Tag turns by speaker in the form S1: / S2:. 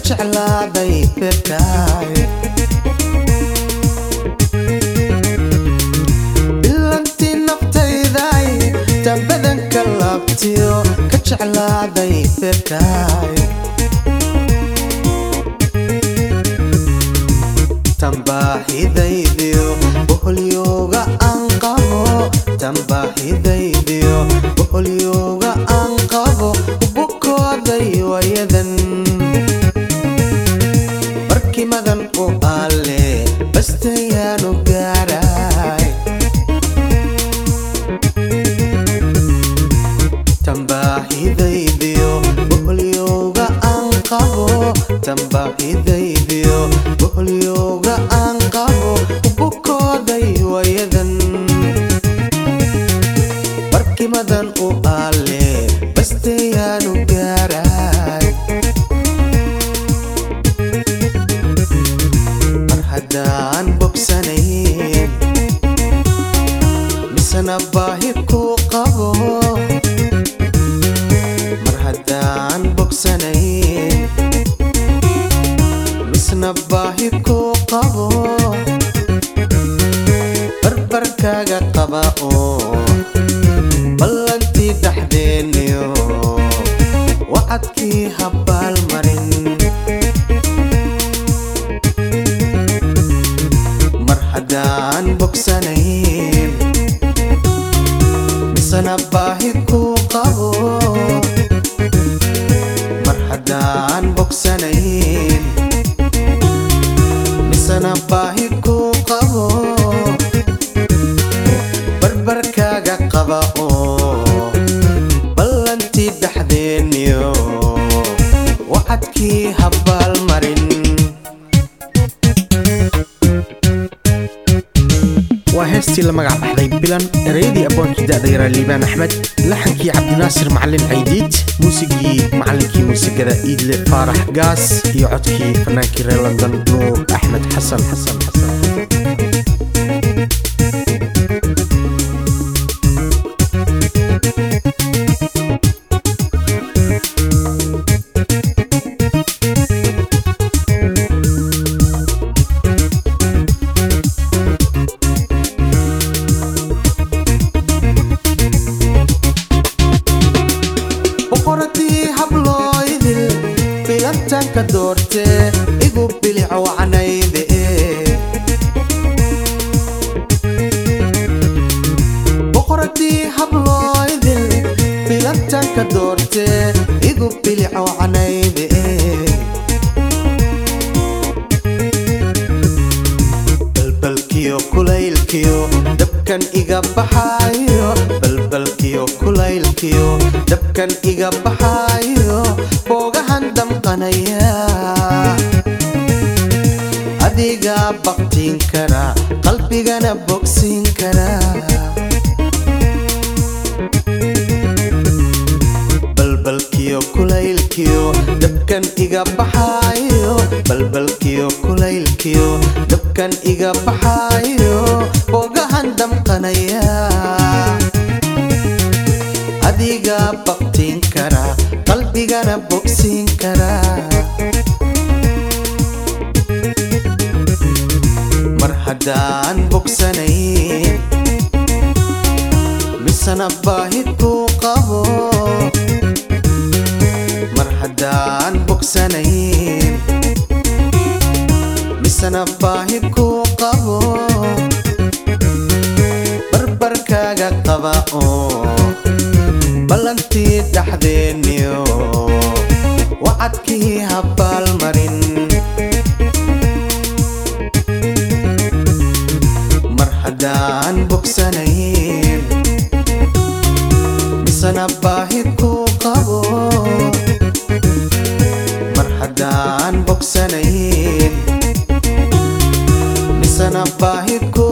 S1: jeclaaday beerkaay bilantii naftayday tan badanka laabtiyo ka jeclaaday beerkaay tan baahidaydiyo boholyooga aan qabo tan baahidaydiyo boholyooga aan qabo bukooday wayadan barkimadan u alle bastayaanu gaaray tan baahidaydiyo boholyooga aan qabo tan baahidaydiyo boholyooga aan qabo bukooday wayadan barkimadan u alle bastayaanu gaaray mar haddaan bogsanayn misana baahi ku qabo mar haddaan bogsanayn misna baahi ku qabo barbarkaaga qaba oo ballantii dhaxdeeniyo wacadkii habbaal marin mar haddaan bogsanayn misana baahi ku qabo mar haddaan bogsanayn misana baahi ku qabo barbarkaaga qaba oo ballantii dhaxdeeniyo wacadkii habbaal marin
S2: waa heestii la magac baxday bilan ereyadii aboonkii da'da yaraa liibaan axmed laxankii cabdinaasir macalin caydiid muusigii macalinkii muusigada iidle faarax gaas iyo codkii fanaankii reer london nuur axmed xasan xasan xasan
S1: boqoradii hablooydil filantanka doorte igu bilic wacnayde boqoradii hablooydil filantanka doorte igu bilic wacnayde balbalkiyo kulaylkiyo dabkan iga baxaayo balbalkiyo kulaylkiyo dabkan iga baxaayo boogahan damqanaya adigaa baqtiin kara qalbigana bogsiin kara balbalkiyo kulaylkiyo dabkan iga baxaayo balbalkiyo kulaylkiyo dabkan iga baxaayo boogahan damqanaya adigaa baqtiin kara qalbigana bogsiin kara mar haddaan bogsanayn misana baahi ku qabo mar haddaan bogsanayn misana baahi ku qabo barbarkaaga qaba oo ballantii dhaxdeeniyo wacadkii habbaal marin mar haddaan bogsanayn misana baahi ku qabo mar haddaan bogsanayn misana baahi ku